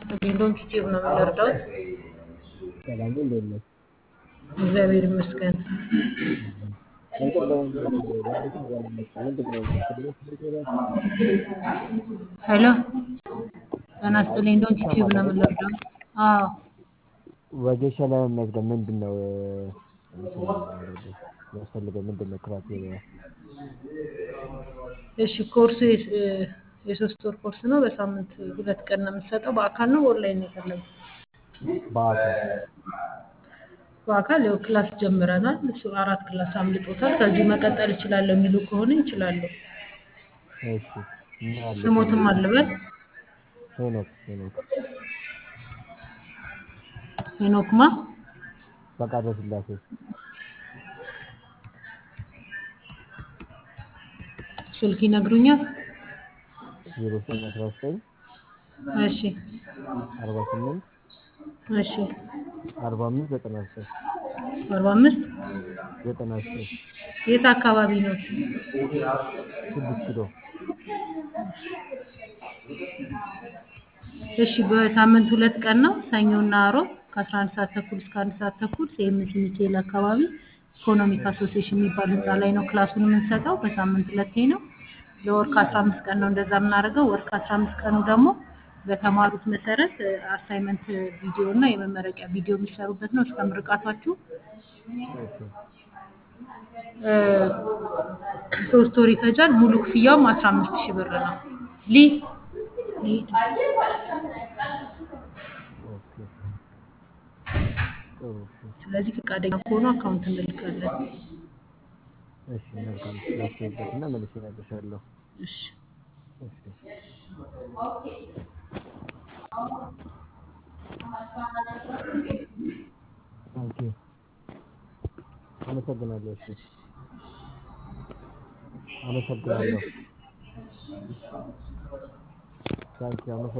ይስጥልኝ። ዶንኪ ቲዩብ ነው የምንረዳውት። ሰላም እንዴት ነህ? እግዚአብሔር ይመስገን። እንትን ለመንገር ባለፈው ያለመጣ ምንድን ነው ትምህርት ቤት ሄዳችሁ ሄሎ ጤና ይስጥልኝ። ዶንኪ ቲዩብ ነው የምንረዳው። አዎ ወጌሻ ለመመዝገብ ምንድን ነው የሚያስፈልገው? ምንድን ነው ክራይቴሪያ? እሺ ኮርሱ የስ- የሶስት ወር ኮርስ ነው። በሳምንት ሁለት ቀን ነው የምንሰጠው። በአካል ነው ኦንላይን ነው የፈለጉት? በአካል በአካል ያው ክላስ ጀምረናል። እሱ አራት ክላስ አምልጦታል። ከዚህ መቀጠል እችላለሁ የሚሉ ከሆነ ይችላለሁ። እሺ ምን አለ ስሞትም አልበል ሄኖክ ሄኖክ ሄኖክማ ፈቃደ ስላሴ ስልክ ይነግሩኛል። ዜሮ ዘጠኝ አስራ ዘጠኝ እሺ አርባ ስምንት እሺ አርባ አምስት ዘጠና ዘጠኝ አርባ አምስት ዘጠና ዘጠኝ የት አካባቢ ነው? ስድስት ኪሎ እሺ በሳምንት ሁለት ቀን ነው። ሰኞና አሮብ ከአስራ አንድ ሰዓት ተኩል እስከ አንድ ሰዓት ተኩል ሴምሲ ሚካኤል አካባቢ ኢኮኖሚክ አሶሲዬሽን የሚባል ህንፃ ላይ ነው ክላሱን የምንሰጠው። በሳምንት ሁለቴ ነው። ለወር ከአስራ አምስት ቀን ነው እንደዛ የምናደርገው። ወር ከአስራ አምስት ቀኑ ደግሞ በተማሩት መሰረት አሳይመንት ቪዲዮ እና የመመረቂያ ቪዲዮ የሚሰሩበት ነው እስከ ምርቃቷችሁ ኦኬ እ፣ ሶስት ወር ይፈጃል። ሙሉ ክፍያውም አስራ አምስት ሺህ ብር ነው። ሊ ሊ- ኦኬ ጥሩ እሺ ስለዚህ ፈቃደኛ ከሆኑ አካውንት እንልካለን። እሺ መልካም ላስብበትና መልሼ እነግርሻለሁ እሺ እሺ ኦኬ አመሰግናለሁ እሺ አመሰግናለሁ ታንኪ አመሰግናለሁ